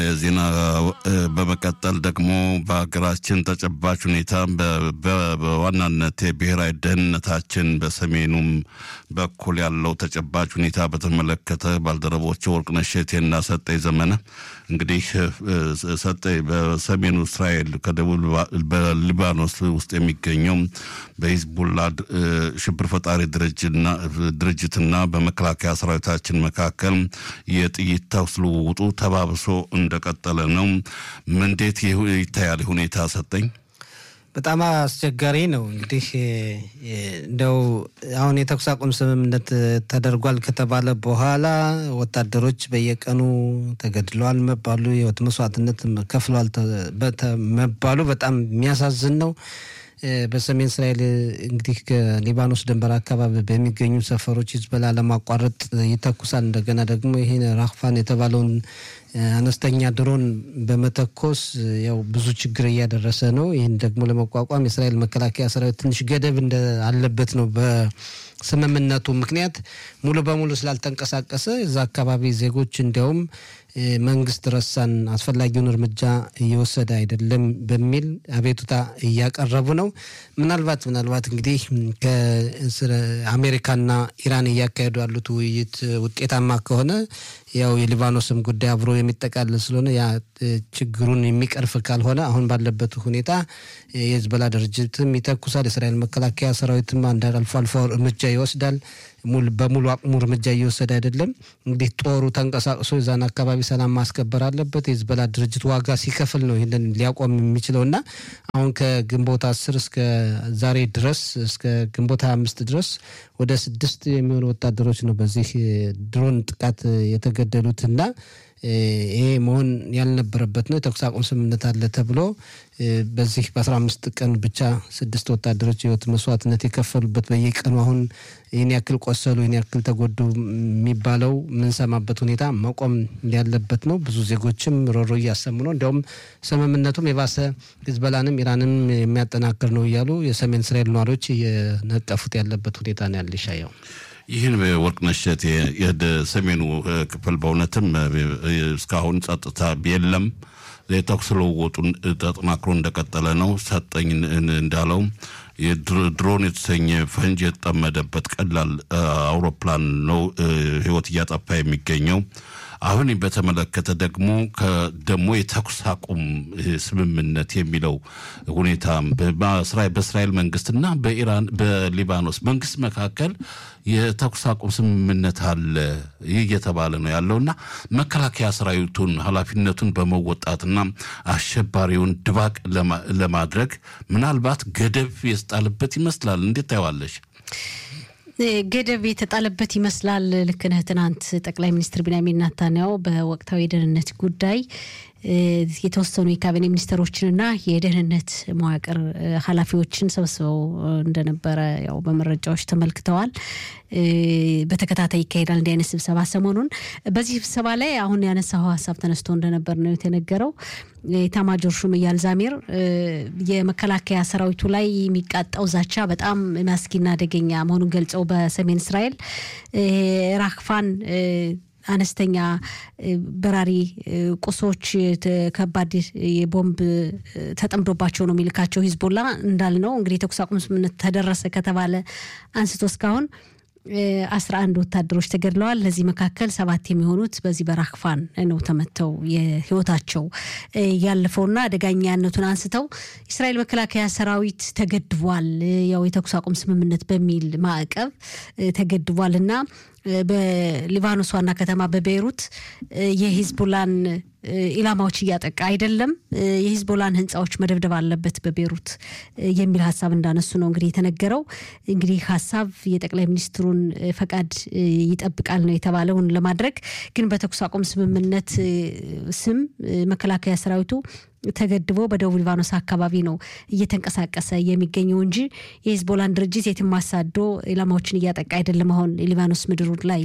ዜና በመቀጠል ደግሞ በሀገራችን ተጨባጭ ሁኔታ በዋናነት የብሔራዊ ደህንነታችን በሰሜኑም በኩል ያለው ተጨባጭ ሁኔታ በተመለከተ ባልደረቦች ወርቅነሽ እሸቴና ሰጠኝ ዘመነ እንግዲህ ሰጠኝ በሰሜኑ እስራኤል ከደቡብ በሊባኖስ ውስጥ የሚገኘው በሂዝቡላ ሽብር ፈጣሪ ድርጅትና በመከላከያ ሰራዊታችን መካከል የጥይት ተኩስ ልውውጡ ተባብሶ እንደቀጠለ ነው። እንዴት ይታያል ሁኔታ ሰጠኝ? በጣም አስቸጋሪ ነው። እንግዲህ እንደው አሁን የተኩስ አቁም ስምምነት ተደርጓል ከተባለ በኋላ ወታደሮች በየቀኑ ተገድለዋል መባሉ፣ የህይወት መስዋዕትነት ከፍለዋል መባሉ በጣም የሚያሳዝን ነው። በሰሜን እስራኤል እንግዲህ ከሊባኖስ ድንበር አካባቢ በሚገኙ ሰፈሮች ሂዝቦላ ለማቋረጥ ይተኩሳል። እንደገና ደግሞ ይህን ራክፋን የተባለውን አነስተኛ ድሮን በመተኮስ ያው ብዙ ችግር እያደረሰ ነው። ይህን ደግሞ ለመቋቋም የእስራኤል መከላከያ ሰራዊት ትንሽ ገደብ እንደ አለበት ነው በስምምነቱ ምክንያት ሙሉ በሙሉ ስላልተንቀሳቀሰ እዛ አካባቢ ዜጎች እንዲያውም መንግስት ረሳን፣ አስፈላጊውን እርምጃ እየወሰደ አይደለም በሚል አቤቱታ እያቀረቡ ነው። ምናልባት ምናልባት እንግዲህ ከአሜሪካና ኢራን እያካሄዱ ያሉት ውይይት ውጤታማ ከሆነ ያው የሊባኖስም ጉዳይ አብሮ የሚጠቃለል ስለሆነ ያ ችግሩን የሚቀርፍ ካልሆነ አሁን ባለበት ሁኔታ የሂዝቦላ ድርጅትም ይተኩሳል። የእስራኤል መከላከያ ሰራዊትም አንድ አልፎ አልፎ እርምጃ ይወስዳል። በሙሉ አቅሙ እርምጃ እየወሰደ አይደለም። እንግዲህ ጦሩ ተንቀሳቅሶ የዛን አካባቢ ሰላም ማስከበር አለበት። የሂዝቦላ ድርጅት ዋጋ ሲከፍል ነው ይህንን ሊያቆም የሚችለው እና አሁን ከግንቦት አስር እስከ ዛሬ ድረስ እስከ ግንቦት ሀያ አምስት ድረስ ወደ ስድስት የሚሆኑ ወታደሮች ነው በዚህ ድሮን ጥቃት የተገደሉት እና ይሄ መሆን ያልነበረበት ነው። የተኩስ አቁም ስምምነት አለ ተብሎ በዚህ በአስራ አምስት ቀን ብቻ ስድስት ወታደሮች የህይወት መስዋዕትነት የከፈሉበት በየቀኑ አሁን ይህን ያክል ቆሰሉ፣ ይህን ያክል ተጎዱ የሚባለው የምንሰማበት ሁኔታ መቆም ያለበት ነው። ብዙ ዜጎችም ሮሮ እያሰሙ ነው። እንዲያውም ስምምነቱም የባሰ ሂዝቦላንም ኢራንም የሚያጠናክር ነው እያሉ የሰሜን እስራኤል ነዋሪዎች እየነቀፉት ያለበት ሁኔታ ነው ያለ ይሻየው ይህን ወርቅነሽ እሸቴ የሰሜኑ ክፍል በእውነትም እስካሁን ጸጥታ የለም። የተኩስ ልውውጡን ተጠናክሮ እንደቀጠለ ነው። ሰጠኝ እንዳለው ድሮን የተሰኘ ፈንጅ የተጠመደበት ቀላል አውሮፕላን ነው ህይወት እያጠፋ የሚገኘው። አሁን በተመለከተ ደግሞ ደግሞ የተኩስ አቁም ስምምነት የሚለው ሁኔታ በእስራኤል መንግስትና በኢራን በሊባኖስ መንግስት መካከል የተኩስ አቁም ስምምነት አለ ይህ እየተባለ ነው ያለውና መከላከያ ሰራዊቱን ኃላፊነቱን በመወጣትና አሸባሪውን ድባቅ ለማድረግ ምናልባት ገደብ የተጣለበት ይመስላል። እንዴት ታየዋለሽ? ገደብ የተጣለበት ይመስላል። ልክ ነህ። ትናንት ጠቅላይ ሚኒስትር ቢንያሚን ናታንያሁ በወቅታዊ የደህንነት ጉዳይ የተወሰኑ የካቢኔ ሚኒስትሮችንና የደህንነት መዋቅር ኃላፊዎችን ሰብስበው እንደነበረ ያው በመረጃዎች ተመልክተዋል። በተከታታይ ይካሄዳል እንዲህ አይነት ስብሰባ ሰሞኑን። በዚህ ስብሰባ ላይ አሁን ያነሳው ሀሳብ ተነስቶ እንደነበር ነው የተነገረው። የኤታማዦር ሹም ኢያል ዛሚር የመከላከያ ሰራዊቱ ላይ የሚቃጣው ዛቻ በጣም መስጊና አደገኛ መሆኑን ገልጸው በሰሜን እስራኤል ራክፋን አነስተኛ በራሪ ቁሶች ከባድ የቦምብ ተጠምዶባቸው ነው የሚልካቸው ሂዝቦላ እንዳልነው እንግዲህ የተኩስ አቁም ስምምነት ተደረሰ ከተባለ አንስቶ እስካሁን አስራ አንድ ወታደሮች ተገድለዋል። ለዚህ መካከል ሰባት የሚሆኑት በዚህ በራክፋን ነው ተመተው የህይወታቸው ያለፈውና አደገኛነቱን አንስተው እስራኤል መከላከያ ሰራዊት ተገድቧል፣ ያው የተኩስ አቁም ስምምነት በሚል ማዕቀብ ተገድቧል እና በሊባኖስ ዋና ከተማ በቤይሩት የሂዝቦላን ኢላማዎች እያጠቃ አይደለም፣ የሂዝቦላን ህንፃዎች መደብደብ አለበት በቤሩት የሚል ሀሳብ እንዳነሱ ነው እንግዲህ የተነገረው። እንግዲህ ሀሳብ የጠቅላይ ሚኒስትሩን ፈቃድ ይጠብቃል ነው የተባለውን ለማድረግ ግን በተኩስ አቁም ስምምነት ስም መከላከያ ሰራዊቱ ተገድቦ በደቡብ ሊባኖስ አካባቢ ነው እየተንቀሳቀሰ የሚገኘው እንጂ የሂዝቦላን ድርጅት የትም አሳዶ ኢላማዎችን እያጠቃ አይደለም። አሁን የሊባኖስ ምድሩ ላይ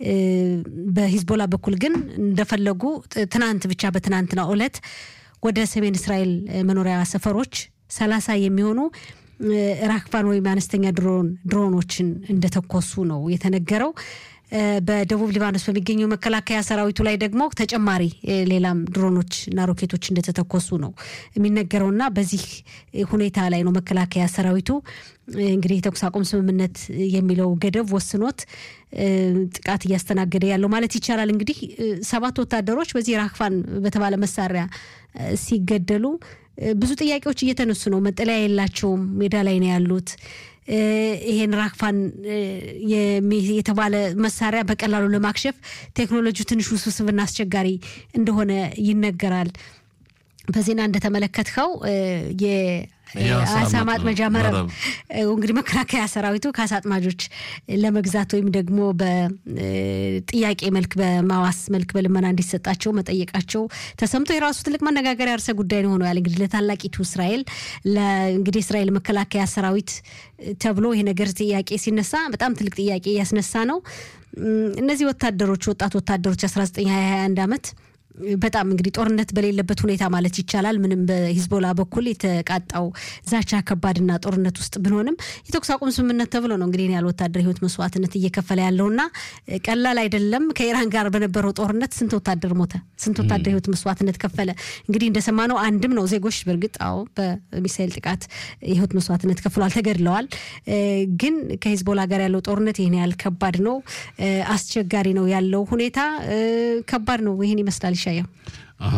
በሂዝቦላ በኩል ግን እንደፈለጉ ትናንት ብቻ በትናንትናው ዕለት ወደ ሰሜን እስራኤል መኖሪያ ሰፈሮች ሰላሳ የሚሆኑ ራክፋን ወይም አነስተኛ ድሮን ድሮኖችን እንደተኮሱ ነው የተነገረው። በደቡብ ሊባኖስ በሚገኘው መከላከያ ሰራዊቱ ላይ ደግሞ ተጨማሪ ሌላም ድሮኖች እና ሮኬቶች እንደተተኮሱ ነው የሚነገረውና በዚህ ሁኔታ ላይ ነው መከላከያ ሰራዊቱ እንግዲህ የተኩስ አቁም ስምምነት የሚለው ገደብ ወስኖት ጥቃት እያስተናገደ ያለው ማለት ይቻላል። እንግዲህ ሰባት ወታደሮች በዚህ ራክፋን በተባለ መሳሪያ ሲገደሉ ብዙ ጥያቄዎች እየተነሱ ነው። መጠለያ የላቸውም፣ ሜዳ ላይ ነው ያሉት። ይሄን ራክፋን የተባለ መሳሪያ በቀላሉ ለማክሸፍ ቴክኖሎጂው ትንሽ ውስብስብና አስቸጋሪ እንደሆነ ይነገራል። በዜና እንደተመለከትከው የአሳ ማጥመጃ መረብ እንግዲህ መከላከያ ሰራዊቱ ከአሳ አጥማጆች ለመግዛት ወይም ደግሞ በጥያቄ መልክ በማዋስ መልክ በልመና እንዲሰጣቸው መጠየቃቸው ተሰምቶ የራሱ ትልቅ መነጋገሪያ ርዕሰ ጉዳይ ነው ሆነዋል። እንግዲህ ለታላቂቱ እስራኤል እንግዲህ እስራኤል መከላከያ ሰራዊት ተብሎ ይሄ ነገር ጥያቄ ሲነሳ በጣም ትልቅ ጥያቄ ያስነሳ ነው። እነዚህ ወታደሮች ወጣት ወታደሮች 1921 ዓመት በጣም እንግዲህ ጦርነት በሌለበት ሁኔታ ማለት ይቻላል ምንም በሂዝቦላ በኩል የተቃጣው ዛቻ ከባድና ጦርነት ውስጥ ብንሆንም የተኩስ አቁም ስምምነት ተብሎ ነው እንግዲህ ያለ ወታደር ህይወት መስዋዕትነት እየከፈለ ያለውና ቀላል አይደለም። ከኢራን ጋር በነበረው ጦርነት ስንት ወታደር ሞተ? ስንት ወታደር ህይወት መስዋዕትነት ከፈለ? እንግዲህ እንደሰማነው አንድም ነው ዜጎች በእርግጥ አዎ በሚሳኤል ጥቃት የህይወት መስዋዕትነት ከፍሏል፣ ተገድለዋል። ግን ከሂዝቦላ ጋር ያለው ጦርነት ይህን ያህል ከባድ ነው፣ አስቸጋሪ ነው ያለው ሁኔታ ከባድ ነው። ይህን ይመስላል ይሻየው አሀ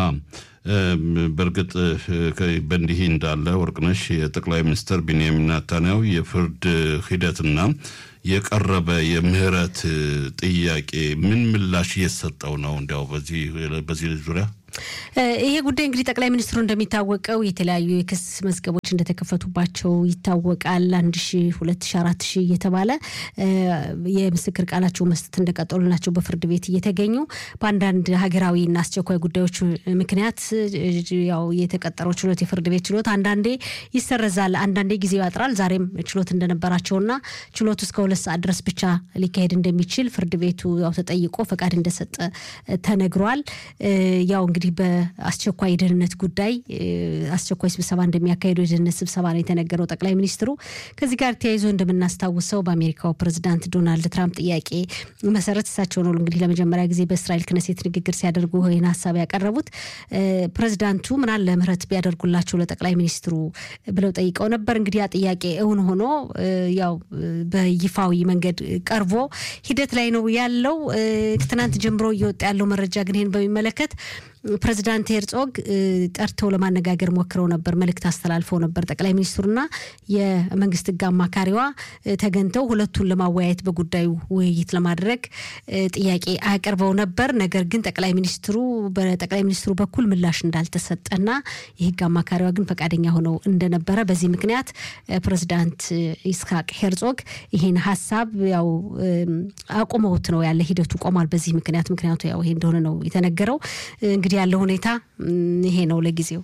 በእርግጥ በእንዲህ እንዳለ ወርቅነሽ የጠቅላይ ሚኒስትር ቢንያሚን ናታንያሁ የፍርድ ሂደትና የቀረበ የምህረት ጥያቄ ምን ምላሽ እየሰጠው ነው? እንዲያው በዚህ ዙሪያ ይሄ ጉዳይ እንግዲህ ጠቅላይ ሚኒስትሩ እንደሚታወቀው የተለያዩ የክስ መዝገቦች እንደተከፈቱባቸው ይታወቃል። አንድ ሺ ሁለት ሺ አራት ሺ እየተባለ የምስክር ቃላቸው መስጠት እንደቀጠሉ ናቸው በፍርድ ቤት እየተገኙ በአንዳንድ ሀገራዊና አስቸኳይ ጉዳዮች ምክንያት ያው የተቀጠረው ችሎት የፍርድ ቤት ችሎት አንዳንዴ ይሰረዛል፣ አንዳንዴ ጊዜው ያጥራል። ዛሬም ችሎት እንደነበራቸውና ችሎቱ እስከ ሁለት ሰዓት ድረስ ብቻ ሊካሄድ እንደሚችል ፍርድ ቤቱ ያው ተጠይቆ ፈቃድ እንደሰጠ ተነግሯል። ያው እንግዲህ በአስቸኳይ የደህንነት ጉዳይ አስቸኳይ ስብሰባ እንደሚያካሄዱ የደህንነት ስብሰባ ነው የተነገረው ጠቅላይ ሚኒስትሩ። ከዚህ ጋር ተያይዞ እንደምናስታውሰው በአሜሪካው ፕሬዚዳንት ዶናልድ ትራምፕ ጥያቄ መሰረት እሳቸው ነው እንግዲህ ለመጀመሪያ ጊዜ በእስራኤል ክነሴት ንግግር ሲያደርጉ ይህን ሀሳብ ያቀረቡት። ፕሬዚዳንቱ ምናለ ምህረት ቢያደርጉላቸው ለጠቅላይ ሚኒስትሩ ብለው ጠይቀው ነበር። እንግዲህ ያ ጥያቄ እውን ሆኖ ያው በይፋዊ መንገድ ቀርቦ ሂደት ላይ ነው ያለው። ትናንት ጀምሮ እየወጣ ያለው መረጃ ግን ይህን በሚመለከት ፕሬዚዳንት ሄርጾግ ጠርተው ለማነጋገር ሞክረው ነበር፣ መልእክት አስተላልፈው ነበር። ጠቅላይ ሚኒስትሩና የመንግስት ሕግ አማካሪዋ ተገኝተው ሁለቱን ለማወያየት በጉዳዩ ውይይት ለማድረግ ጥያቄ አቅርበው ነበር። ነገር ግን ጠቅላይ ሚኒስትሩ በጠቅላይ ሚኒስትሩ በኩል ምላሽ እንዳልተሰጠና የሕግ አማካሪዋ ግን ፈቃደኛ ሆነው እንደነበረ በዚህ ምክንያት ፕሬዚዳንት ይስሐቅ ሄርጾግ ይህን ሀሳብ ያው አቁመውት ነው ያለ ሂደቱ ቆሟል። በዚህ ምክንያት ምክንያቱ ያው ይሄ እንደሆነ ነው የተነገረው። እንግዲህ ያለው ሁኔታ ይሄ ነው ለጊዜው።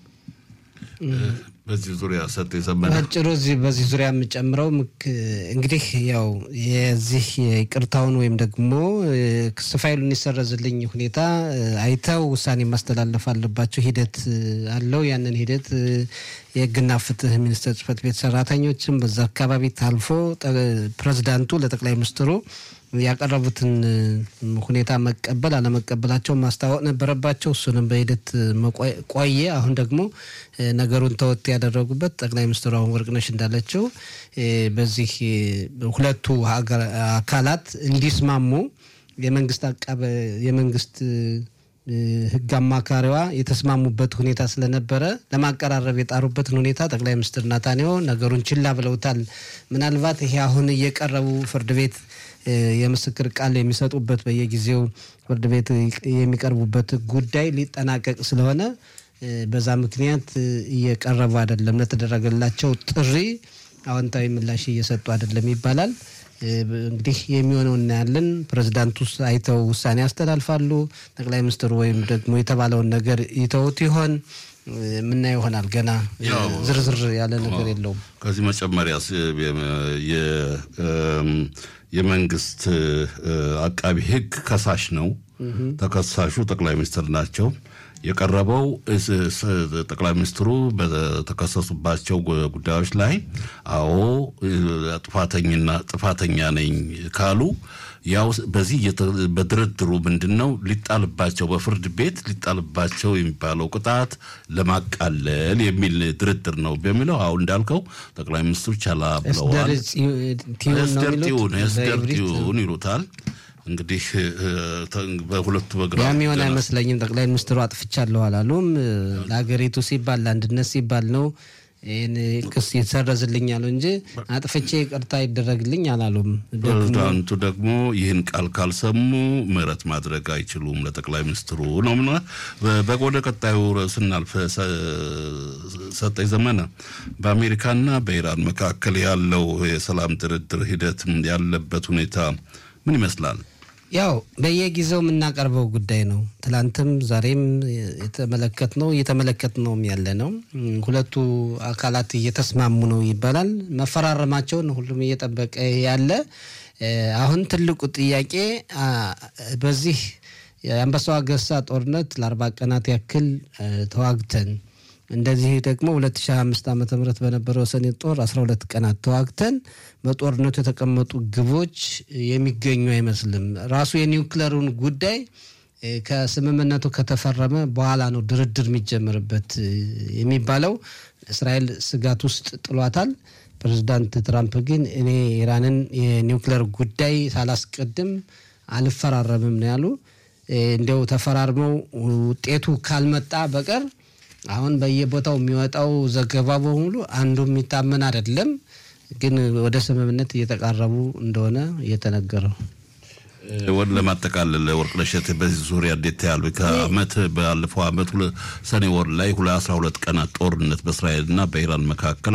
በዚህ ዙሪያ ሰጥ የዘመነ አጭሩ እዚህ በዚህ ዙሪያ የምጨምረው እንግዲህ ያው የዚህ የይቅርታውን ወይም ደግሞ ክስ ፋይሉን የሰረዝልኝ ሁኔታ አይተው ውሳኔ ማስተላለፍ አለባቸው። ሂደት አለው። ያንን ሂደት የህግና ፍትህ ሚኒስቴር ጽህፈት ቤት ሰራተኞችም በዛ አካባቢ ታልፎ ፕሬዚዳንቱ ለጠቅላይ ሚኒስትሩ ያቀረቡትን ሁኔታ መቀበል አለመቀበላቸው ማስታወቅ ነበረባቸው። እሱንም በሂደት ቆየ። አሁን ደግሞ ነገሩን ተወት ያደረጉበት ጠቅላይ ሚኒስትሩ አሁን ወርቅነሽ እንዳለችው በዚህ ሁለቱ አካላት እንዲስማሙ የመንግስት አቃበ የመንግስት ህግ አማካሪዋ የተስማሙበት ሁኔታ ስለነበረ ለማቀራረብ የጣሩበትን ሁኔታ ጠቅላይ ሚኒስትር ናታንያሁ ነገሩን ችላ ብለውታል። ምናልባት ይሄ አሁን እየቀረቡ ፍርድ ቤት የምስክር ቃል የሚሰጡበት በየጊዜው ፍርድ ቤት የሚቀርቡበት ጉዳይ ሊጠናቀቅ ስለሆነ በዛ ምክንያት እየቀረቡ አይደለም። ለተደረገላቸው ጥሪ አዎንታዊ ምላሽ እየሰጡ አይደለም ይባላል። እንግዲህ የሚሆነው እናያለን። ፕሬዚዳንቱ አይተው ውሳኔ ያስተላልፋሉ። ጠቅላይ ሚኒስትሩ ወይም ደግሞ የተባለውን ነገር ይተውት ይሆን ምናየው ይሆናል። ገና ዝርዝር ያለ ነገር የለውም። ከዚህ መጨመሪያ የመንግስት አቃቢ ህግ ከሳሽ ነው። ተከሳሹ ጠቅላይ ሚኒስትር ናቸው። የቀረበው ጠቅላይ ሚኒስትሩ በተከሰሱባቸው ጉዳዮች ላይ አዎ ጥፋተኝና ጥፋተኛ ነኝ ካሉ ያው በዚህ በድርድሩ ምንድን ነው ሊጣልባቸው በፍርድ ቤት ሊጣልባቸው የሚባለው ቅጣት ለማቃለል የሚል ድርድር ነው በሚለው አሁን እንዳልከው ጠቅላይ ሚኒስትሩ ቻላ ብለዋል። ስደር ቲዩን ስደር ቲዩን ይሉታል። እንግዲህ በሁለቱ በግራ ያም የሆነ አይመስለኝም። ጠቅላይ ሚኒስትሩ አጥፍቻለሁ አላሉም። ለሀገሪቱ ሲባል ለአንድነት ሲባል ነው ይህን ክስ ይሰረዝልኛል እንጂ አጥፍቼ ይቅርታ ይደረግልኝ አላሉም። ፕሬዚዳንቱ ደግሞ ይህን ቃል ካልሰሙ ምህረት ማድረግ አይችሉም ለጠቅላይ ሚኒስትሩ ነው። ወደ ቀጣዩ ስናልፍ ሰጠኝ ዘመነ በአሜሪካና በኢራን መካከል ያለው የሰላም ድርድር ሂደት ያለበት ሁኔታ ምን ይመስላል? ያው በየጊዜው የምናቀርበው ጉዳይ ነው። ትላንትም ዛሬም የተመለከት ነው እየተመለከት ነውም ያለ ነው። ሁለቱ አካላት እየተስማሙ ነው ይባላል። መፈራረማቸውን ሁሉም እየጠበቀ ያለ አሁን ትልቁ ጥያቄ በዚህ የአንበሳው አገሳ ጦርነት ለአርባ ቀናት ያክል ተዋግተን እንደዚህ ደግሞ 2005 ዓ ም በነበረው ሰኔ ጦር 12 ቀናት ተዋግተን በጦርነቱ የተቀመጡ ግቦች የሚገኙ አይመስልም። ራሱ የኒውክለሩን ጉዳይ ከስምምነቱ ከተፈረመ በኋላ ነው ድርድር የሚጀምርበት የሚባለው። እስራኤል ስጋት ውስጥ ጥሏታል። ፕሬዚዳንት ትራምፕ ግን እኔ ኢራንን የኒውክለር ጉዳይ ሳላስቀድም አልፈራረምም ነው ያሉ። እንዲያው ተፈራርመው ውጤቱ ካልመጣ በቀር አሁን በየቦታው የሚወጣው ዘገባ በሙሉ አንዱ የሚታመን አይደለም። ግን ወደ ስምምነት እየተቃረቡ እንደሆነ እየተነገረው ወደ ለማጠቃለል ወርቅነሽ እሸቴ በዚህ ዙሪያ እንዴት ያሉ ከአመት ባለፈው አመት ሰኔ ወር ላይ ሁለ አስራ ሁለት ቀናት ጦርነት በእስራኤልና በኢራን መካከል